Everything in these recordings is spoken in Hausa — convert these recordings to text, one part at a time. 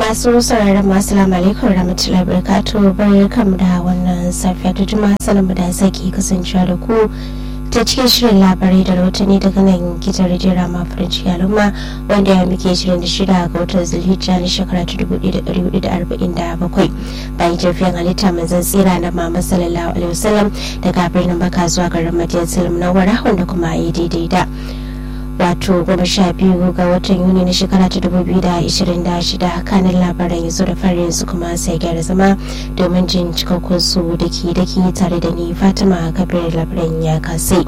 masu sauraron masu alaikum rahmatullahi barakatuh barkamu da wannan safiya ta juma'a sanin da sake kasancewa da ku ta cikin shirin labarai da rahotanni daga nan gidan rediyon rama farin ciki al'umma wanda ya muke shirin da shida ga watan zulhijja na shekara ta dubu ɗaya da ɗari hudu da arba'in da bakwai bayan tafiyan halitta manzan tsira na mama sallallahu alaihi wasallam daga birnin baka zuwa garin madiyar salam na wara wanda kuma ya daidai da wato goma sha biyu ga watan yuni na shekara ta dubu biyu da ashirin da shida kanin labaran yanzu da fari yanzu kuma sai gyara zama domin jin cikakkun su daki daki tare da ni fatima kabir labaran ya kasai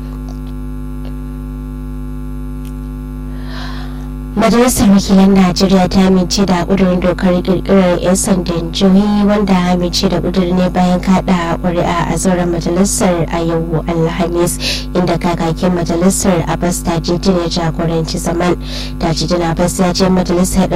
majalisar wakilan najeriya ta amince da kudurin dokar kirkirar 'yan sandan jihohi wanda amince da kudurin ne bayan kada kuri'a a zauren majalisar a yau alhamis inda kakakin majalisar abbas tajidin ya jagoranci zaman tajidin abbas ya ce majalisar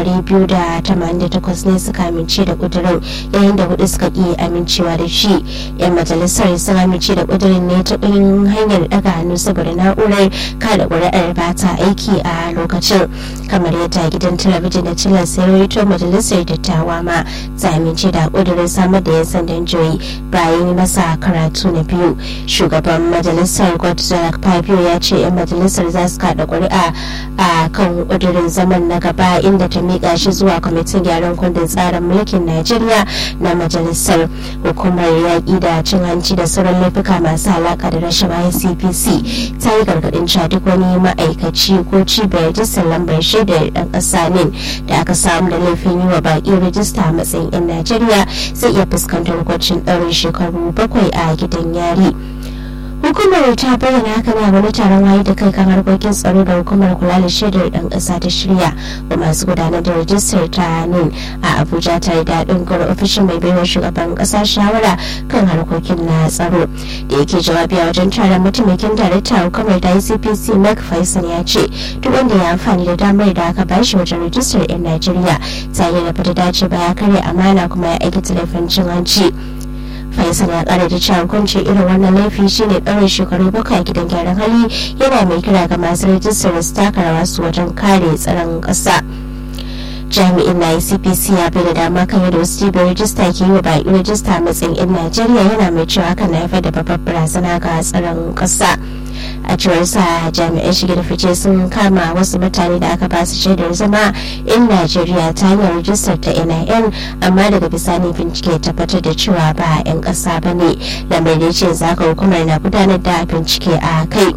288 ne suka amince da kudurin yayin da hudu suka ki amincewa da shi 'yan majalisar sun amince da kudurin ne ta hanyar daga hannu saboda na'urar kada kuri'ar ba ta aiki a lokacin kamar yadda gidan talabijin da cilar sayarwar majalisar dattawa ma ta amince da kudurin samar da 'yan sandan joyi bayan masa karatu na biyu shugaban majalisar godzilla fabio ya ce 'yan majalisar za su kada kuri'a a kan kudurin zaman na gaba inda ta miƙa shi zuwa kwamitin gyaran kundin tsarin mulkin najeriya na majalisar hukumar yaƙi da cin hanci da sauran laifuka masu alaƙa da rashawa cpc ta yi gargaɗin cewa duk wani ma'aikaci ko cibiyar rajistar lambar shaidar ɗan ƙasa ne da aka samu da laifin yi wa baƙi rajista a matsayin 'yan najeriya zai iya fuskantar hukuncin ɗaurin shekaru bakwai a gidan yari. hukumar ta bayyana haka ne a wani taron waye da kai kan harkokin tsaro da hukumar kula da shaidar dan kasa ta shirya wa masu gudanar da rajistar ta nin a abuja tare da haɗin gwar ofishin mai baiwa shugaban kasa shawara kan harkokin na tsaro da yake jawabi a wajen taron mataimakin darakta hukumar da icpc mark faisal ya ce duk wanda ya amfani da damar da aka bashi wajen rajistar 'yan najeriya ta yi da bata dace ba ya karya amana kuma ya aikata laifin cin hanci faisal ya kara da cewa hukunci irin wannan laifi shine ɗaurin shekaru bakwai a gidan gyaran hali yana mai kira ga masu rajistar su taka rawa su wajen kare tsaron ƙasa jami'in na icpc ya bai da dama kan yadda wasu cibiyar rajista ke yi wa baƙi rajista a matsayin 'yan najeriya yana mai cewa hakan na haifar da babbar barazana ga tsaron ƙasa a cewar sa jami'an shige da fice sun kama wasu mutane da aka basu shaidar zama in najeriya ta hanyar rajistar ta nin amma daga bisani bincike tabbatar da cewa ba 'yan ƙasa ba ne lamarin ce zaka hukumar na gudanar da bincike a kai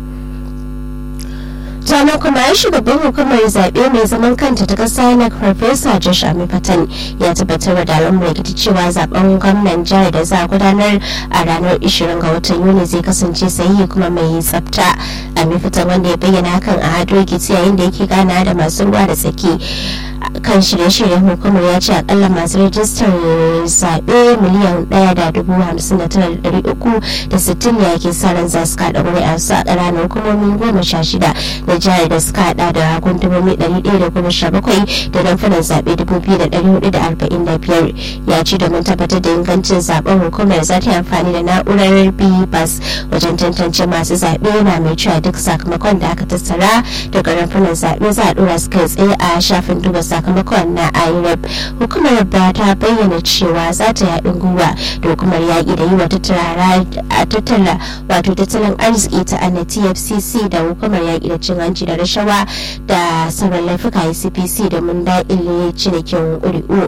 sannan kuma ya shugaban hukumar zaɓe mai zaman kanta ta ƙasa na farfesa josh amifatan ya tabbatar da al'ummar rikici cewa zaben gwamnan jihar da za a gudanar a ranar 20 ga watan yuni zai kasance sahihi kuma mai tsafta amifatan wanda ya bayyana hakan a hado rikici yayin da yake gana da masu ruwa da tsaki kan shirye-shiryen hukumar ya ce akalla masu rajistar zaɓe miliyan ɗaya da dubu hamsin da tara da ɗari uku da sittin ne ake sa ran za su kaɗa ƙuri'a su a ƙananan hukumomin goma sha shida na jihar da suka haɗa da gundumomi ɗari ɗaya da goma sha bakwai da rumfunan zaɓe dubu biyu da ɗari hudu da arba'in da biyar ya ce domin tabbatar da ingancin zaɓen hukumar za ta yi amfani da na'urar bas wajen tantance masu zaɓe na mai cewa duk sakamakon da aka tattara daga rumfunan zaɓe za a ɗora su kai tsaye a shafin duba sakamakon na ireb hukumar ba ta bayyana cewa za ta yaɗin gwiwa da hukumar yaƙi da yi wa tattala wato tattalin arziki ta ana tfcc da hukumar yaƙi da cin hanci da rashawa da sauran laifuka icpc da mun daƙile cinikin ƙuri'u.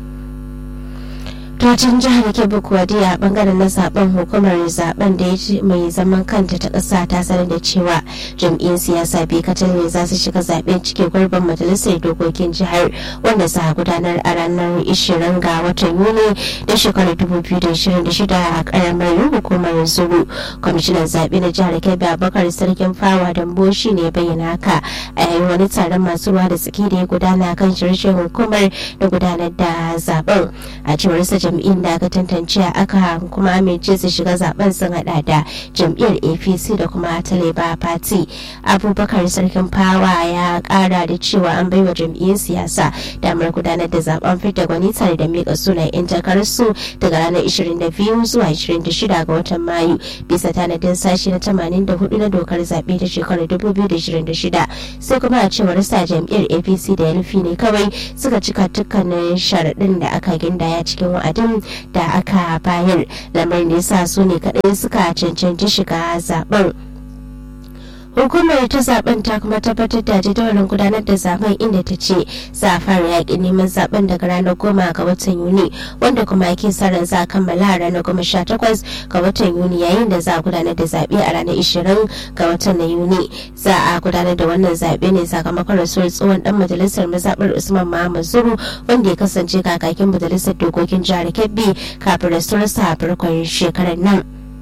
Tocin jihar Kebbi kuwa dai a bangaren na zaben hukumar zaben da ya mai zaman kanta ta ƙasa ta sanar da cewa jam'iyyar siyasa biyu kacal ne za su shiga zaben cike gurbin majalisar dokokin jihar wanda za a gudanar a ranar 20 ga watan Yuni da shekarar 2026 a karamar hukumar Zuru. Kwamishinan zaɓe na jihar Kebbi Abubakar Sarkin Fawa Dambo shi ne bayyana haka a yayin wani taron masu ruwa da tsaki da ya gudana kan shirye hukumar da gudanar da zaben a cewar sa jam'iyyar da aka tantance aka kuma amince su shiga zaben sun hada da jam'iyyar apc da kuma ta labour party abubakar sarkin fawa ya kara da cewa an baiwa jam'iyyar siyasa damar gudanar da zaben fidda gwani tare da mika sunan 'yan takararsu daga ranar 22 zuwa 26 ga watan mayu bisa tanadin sashi na 84 na dokar zaɓe ta shekarar 2026 sai kuma a cewar sa jam'iyyar apc da yalfi ne kawai suka cika dukkanin sharaɗin da aka gindaya cikin wa'adin da aka bayar lamarin da sa su ne kaɗai suka cancanci shiga zaben hukumar ta zaben ta kuma tabbatar da jadawalin gudanar da zaben inda ta ce za a fara yakin neman zaben daga ranar goma ga watan yuni wanda kuma ake sa ran za a kammala a ranar goma sha takwas ga watan yuni yayin da za a gudanar da zaɓe a ranar ishirin ga watan na yuni za a gudanar da wannan zaɓe ne sakamakon rasuwar tsohon dan majalisar mazaɓar usman muhammad zuru wanda ya kasance kakakin majalisar dokokin jihar kebbi kafin rasuwarsa a farkon shekarar nan.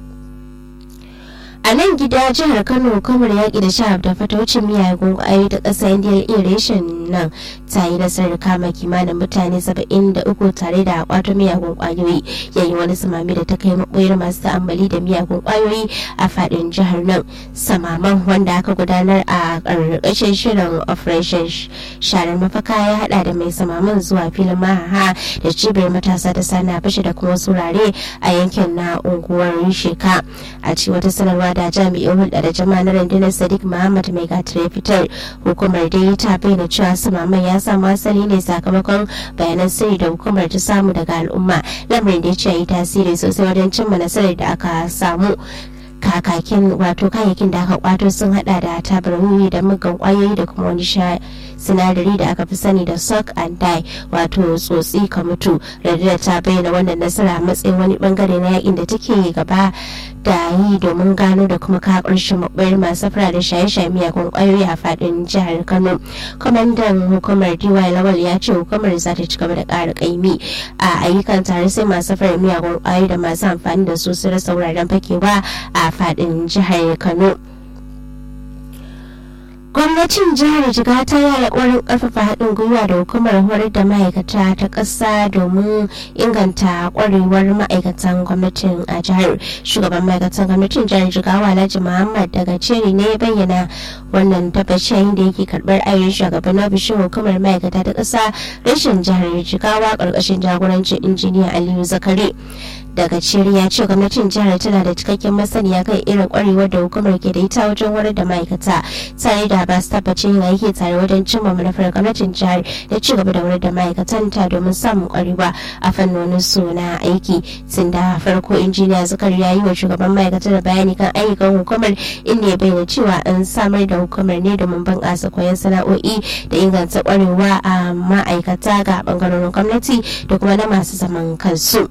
a nan gida jihar kano hukumar yaƙi da sha da fataucin miyagun ƙwayoyi ta ƙasa indiya irishin nan ta yi nasarar kama kimanin mutane saba'in da uku tare da kwato miyagun ƙwayoyi yayin wani samami da ta kai maɓoyar masu ta'ammali da miyagun ƙwayoyi a faɗin jihar nan samaman wanda aka gudanar a ƙarƙashin shirin operation sharar mafaka ya haɗa da mai samaman zuwa filin mahaha da cibiyar matasa ta sana fashe da kuma surare a yankin na unguwar sheka a ci wata sanarwa da jami'in hulɗa da jama'a na rundunar sadiq muhammad mai gatar ya fitar hukumar dai ta bayyana cewa samaman ya samu asali ne sakamakon bayanan sirri da hukumar ta samu daga al'umma lamarin da ya ce yi tasiri sosai wajen cimma nasarar da aka samu kakakin wato kayayyakin da aka kwato sun hada da tabar wiwi da mugan kwayoyi da kuma wani sinadari da aka fi sani da suck and die wato tsotsi ka mutu radiyar ta bayyana wannan nasara a matsayin wani bangare na yakin da take gaba da yi domin gano da kuma ka ƙarshen mabayar masu fara da shaye-shaye miyagun kwayoyi a fadin jihar kano kwamandan hukumar dy lawal ya ce hukumar za ta ci gaba da ƙara ƙaimi a ayyukan tare sai masu fara miyagun kwayoyi da masu amfani da su su rasa wuraren fakewa a fadin jihar kano gwamnatin jihar jiga ta yi alƙawarin ƙarfafa haɗin gwiwa da hukumar horar da ma'aikata ta ƙasa domin inganta ƙwarewar ma'aikatan gwamnatin a jihar shugaban ma'aikatan gwamnatin jihar jigawa alhaji muhammad daga ceri ne ya bayyana wannan tabbaci yayin da yake karɓar ayyukan shugaban ofishin hukumar ma'aikata ta ƙasa rashin jihar jigawa ƙarƙashin jagorancin injiniya aliyu zakari daga ciri ya ce gwamnatin jihar tana da cikakken masaniya kan irin kwarewar da hukumar ke da ita wajen horar da ma'aikata tare da ba su tabbacin yin aiki tare wajen cimma manufar gwamnatin jihar da ci gaba da horar da ma'aikatan ta domin samun kwarewa a fannonin su na aiki tun da farko injiniya zakari ya yi wa shugaban ma'aikata da bayani kan ayyukan hukumar inda ya bayyana cewa an samar da hukumar ne domin bunƙasa koyon sana'o'i da inganta kwarewa a ma'aikata ga bangarorin gwamnati da kuma na masu zaman kansu.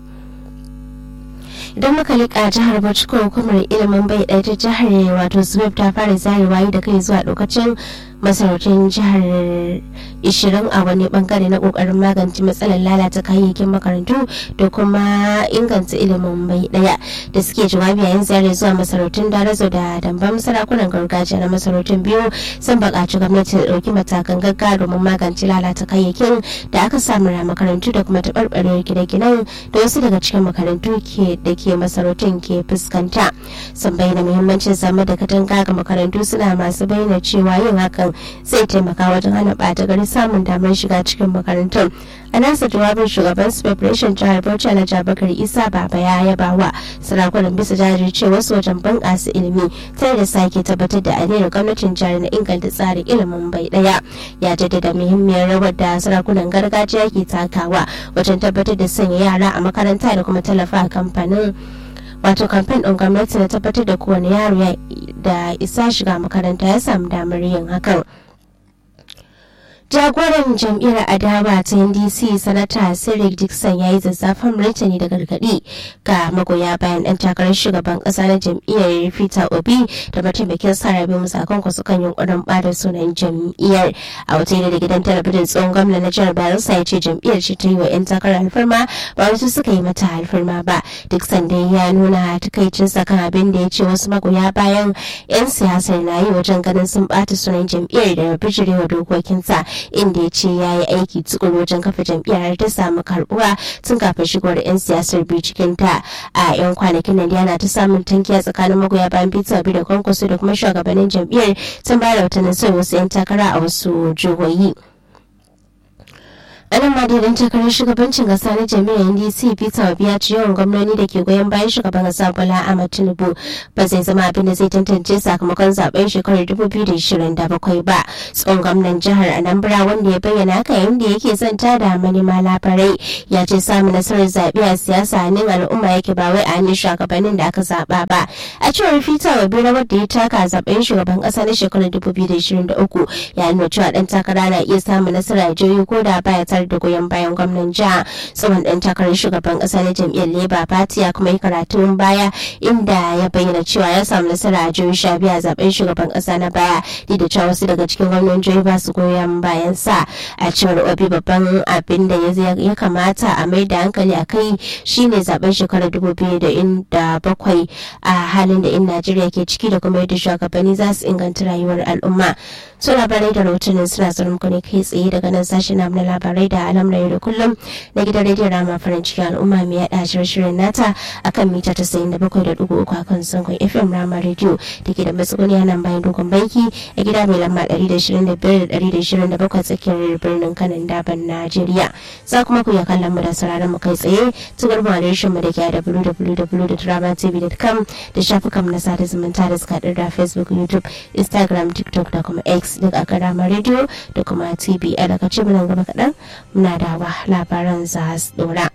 idan muka liƙa jihar bauchi ko hukumar ilimin bai ɗaya ta jihar wato swip ta fara zarewa da kai zuwa lokacin masarautun jihar 20 a wani bangare na kokarin magance matsalar lalata kayayyakin makarantu da kuma inganta ilimin bai daya da suke jawabi yayin ziyarar zuwa masarautun darazo da dambam sarakunan gargajiya na masarautun biyu sun buƙaci gwamnati da ɗauki matakan gaggawa domin magance lalata kayayyakin da aka samu a makarantu da kuma taɓarɓarewar gine-ginen da wasu daga cikin makarantu da ke masarautun ke fuskanta sun bayyana muhimmancin samar da katanga ga makarantu suna masu bayyana cewa yin hakan zai taimaka wajen hana ɓata gari samun damar shiga cikin makarantun a nasa jawabin shugaban preparation jihar bauchi alhaji abubakar isa baba ya yaba wa sarakunan bisa jajirce wasu wajen bunƙasa ilimi tare da sake tabbatar da aniyar gwamnatin jihar na inganta tsarin ilimin bai ɗaya ya jaddada muhimmiyar rawar da sarakunan gargajiya ke takawa wajen tabbatar da sanya yara a makaranta da kuma tallafa kamfanin wato kamfen ɗin gwamnati na tabbatar da kowane yaro da isa shiga makaranta ya samu damar yin hakan jagoran jam'iyyar adawa ta ndc sanata cedric dixon ya yi zazzafan martani da gargaɗi ga magoya bayan ɗan takarar shugaban ƙasa na jam'iyyar peter obi da mataimakin sarabi musakon kwasu kan yunkurin bada sunan jam'iyyar a wata da gidan talabijin tsohon gwamna na jihar bayelsa ya ce jam'iyyar ce ta yi wa 'yan takarar alfarma ba wasu suka yi mata alfarma ba dixon dai ya nuna takaicinsa kan abin da ya ce wasu magoya bayan 'yan siyasar na yi wajen ganin sun bata sunan jam'iyyar da bijirewa dokokinsa inda ya ce ya yi aiki tukuru wajen kafa jam'iyyar ta samu karbuwa tun kafin shigowar 'yan siyasar biyu cikin ta a 'yan kwanakin nan yana ta samun tankiya tsakanin magoya bayan peter obi da kwankwaso da kuma shugabannin jam'iyyar tun bayar da watannin sai wasu 'yan takara a wasu jihohi. anan ma daidan takarar shugabancin kasa na jami'ar ndc peter obi ya ci yawan gwamnoni da ke goyon bayan shugaban kasa bola ahmad tinubu ba zai zama abin da zai tantance sakamakon zaben shekarar 2027 ba tsohon gwamnan jihar anambra wanda ya bayyana haka yayin da yake zanta da manema labarai ya ce samun nasarar zaɓe a siyasa hannun al'umma yake ba wai a hannun shugabannin da aka zaɓa ba a cewar peter obi rawar da ya taka zaben shugaban kasa na shekarar 2023 ya nuna cewa dan takara na iya samun nasara a jihohi ko da baya tare da goyon bayan gwamnan jiha tsohon dan takarar shugaban kasa na jam'iyyar labour party ya kuma yi karatun baya inda ya bayyana cewa ya samu nasara a jihohi sha biyu a zaben shugaban kasa na baya duk da cewa wasu daga cikin gwamnan jihohi ba su goyon bayan sa a cewar obi babban abin da ya kamata a mai da hankali a kai shine zaben shekarar dubu biyu da bakwai a halin da in najeriya ke ciki da kuma yadda shugabanni za su inganta rayuwar al'umma su labarai da rahotannin suna zuwa muku ne kai tsaye daga nan sashen namu na labarai da alam da kullum na gidan rediyon rama farin cikin al'umma mai yada shirin nata akan mita tasa'in da bakwai da dugu uku akan zangon fm rama rediyo da ke da matsuguni a nan bayan dogon banki a gida mai lamba ɗari da shirin da biyar da ɗari da shirin da bakwai tsakiyar birnin kanan daban najeriya za kuma ku iya kallon mu da sauraron mu kai tsaye ta garba adireshin mu da ke a www.dramatv.com da shafukan na sada zumunta da suka da facebook youtube instagram tiktok da kuma x duk a karama rediyo da kuma tv a daga ce nan gaba kaɗan muna da wa labaran za su dora.